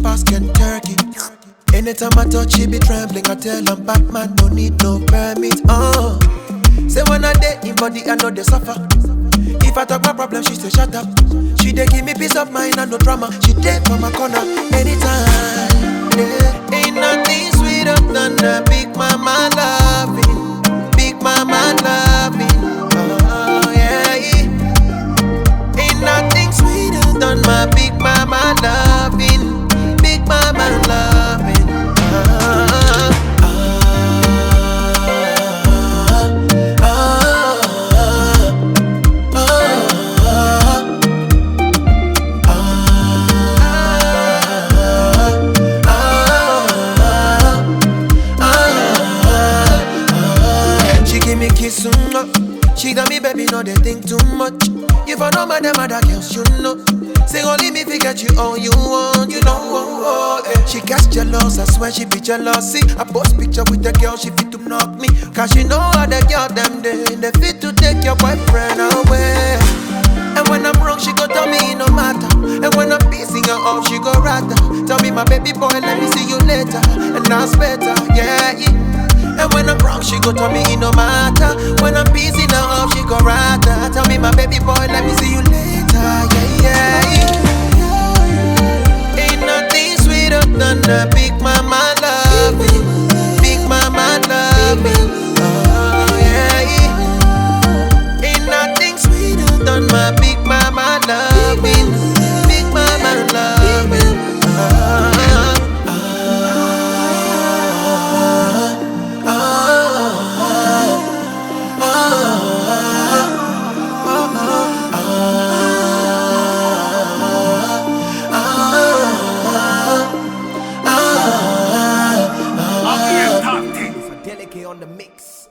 pass Kentucky. Anytime I touch, she be trembling. I tell I'm Batman, no need no permit. Uh. Say when I date in body, I know they suffer. If I talk my problem, she say shut up. She dey give me peace of mind and no drama. She dey for my corner anytime. Yeah. Ain't nothing sweeter than a big mama loving, big mama loving. Oh yeah. Ain't nothing sweeter than my big mama loving, big mama loving. Ah, ah, ah, She give me kiss, mm, She got me, baby, no, they think too much. If I know my them other girls, you know. Say only me forget you all you want, you know. Oh, oh, eh. She gets jealous, I swear she be jealous. See, I post picture with the girl, she fit to knock me. Cause she know how the girl them they, they fit to take your boyfriend away. And when I'm wrong, she go tell me it no matter. And when I'm pissing her off, she go rather. Tell me, my baby boy, let me see you later. And that's better, yeah. yeah. And when I'm wrong, she go tell me it no matter. When I'm pissing her off, she go rather. Tell me, my baby boy, let me see you later, yeah, yeah. Ain't nothing sweeter than a big mama loving, big mama loving. Oh yeah. yeah. Ain't nothing sweeter than my big mama loving, big mama loving. Ah, Again, talk things. Delicate on the mix.